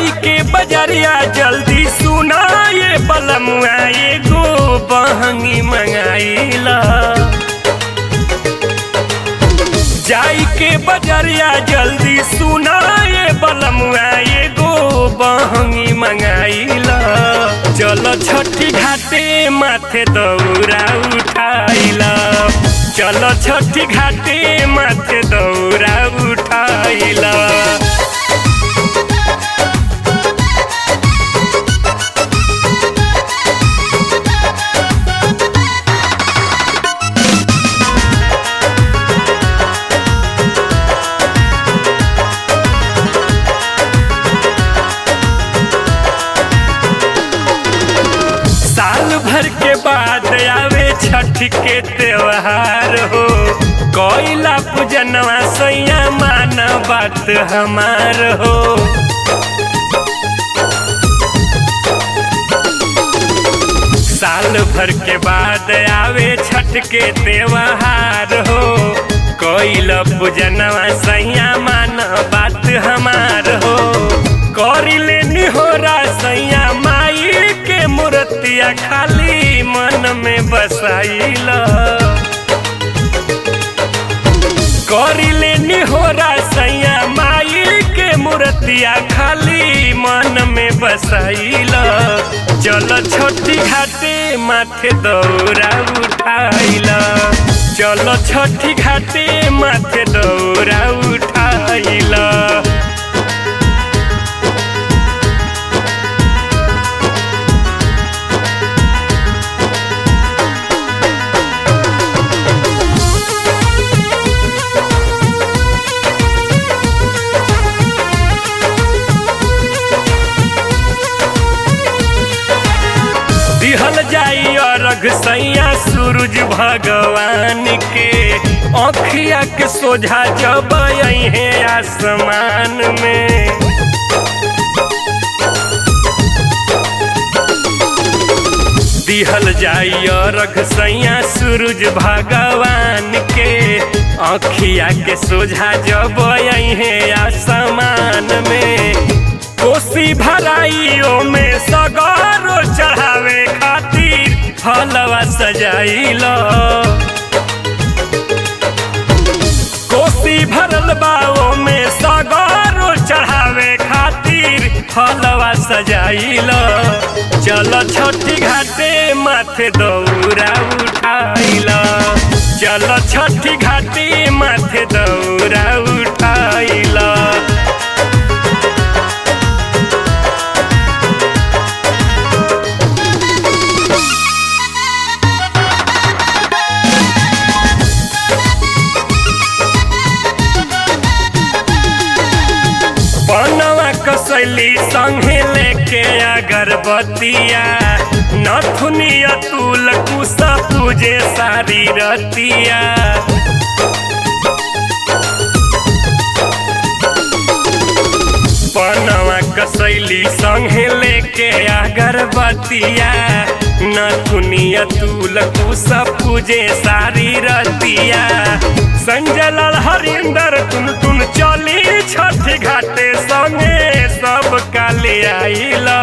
जाई के बजरिया जल्दी सुना ये बलमुआ एगो बहंगी मंगाइला जाई के बजरिया जल्दी सुना ये बलमुआ एगो बहंगी मंगाइला चलो छठी घाटे माथे दौरा उठाइला चलो छठी घाटे माथे दौरा उठाइला साल भर के बाद आवे छठ के त्योहार हो कोयला पूजनवा सैया मान बात हमार हो साल भर के बाद आवे छठ के त्योहार हो कोयला पूजनवा सैया मान बात हमार हो करी लेनी हो सैया माई के मूर्तिया खाली मन में बसाइला करी लेनी हो सैया माई के मूर्तिया खाली मन में बसाइला चलो छोटी घाटे माथे दौरा उठाइला चलो छोटी घाटे माथे दौरा उठाइला दिहल जाई अर्घ सैया सूरज भगवान के अखिया के सोझा जब है आसमान में दिहल जाई अर्घ सैया सूरज भगवान के अखिया के सोझा जब है आसमान में कोसी भराइयो में सगारो चढ़ावे खातिर फलवा सजाइल कोसी भरल बाओ में सगारो चढ़ावे खातिर फलवा सजाइल चलो छठी घाटे माथे दौरा उठाइल चलो छठी घाटे माथे दौरा उठाइल बनवा कसैली संगे लेके अगरबत्तिया नथुनिया तुल कुसा पूजे सारी रतिया बनवा कसैली संगे लेके अगरबत्तिया नथुनिया तुल कुसा पूजे सारी रतिया संजय लाल हरिंदर तुन तुन चली छठ घाटे संगे सब काले आइला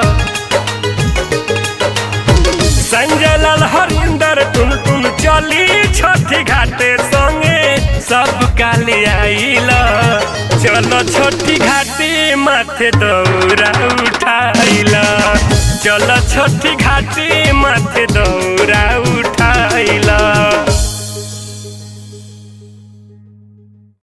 संजय लाल हरिंदर तुन तुन चली छठ घाटे संगे सब काले आइला चलो छोटी घाटे माथे दौरा उठाइला चलो छोटी घाटे माथे दौरा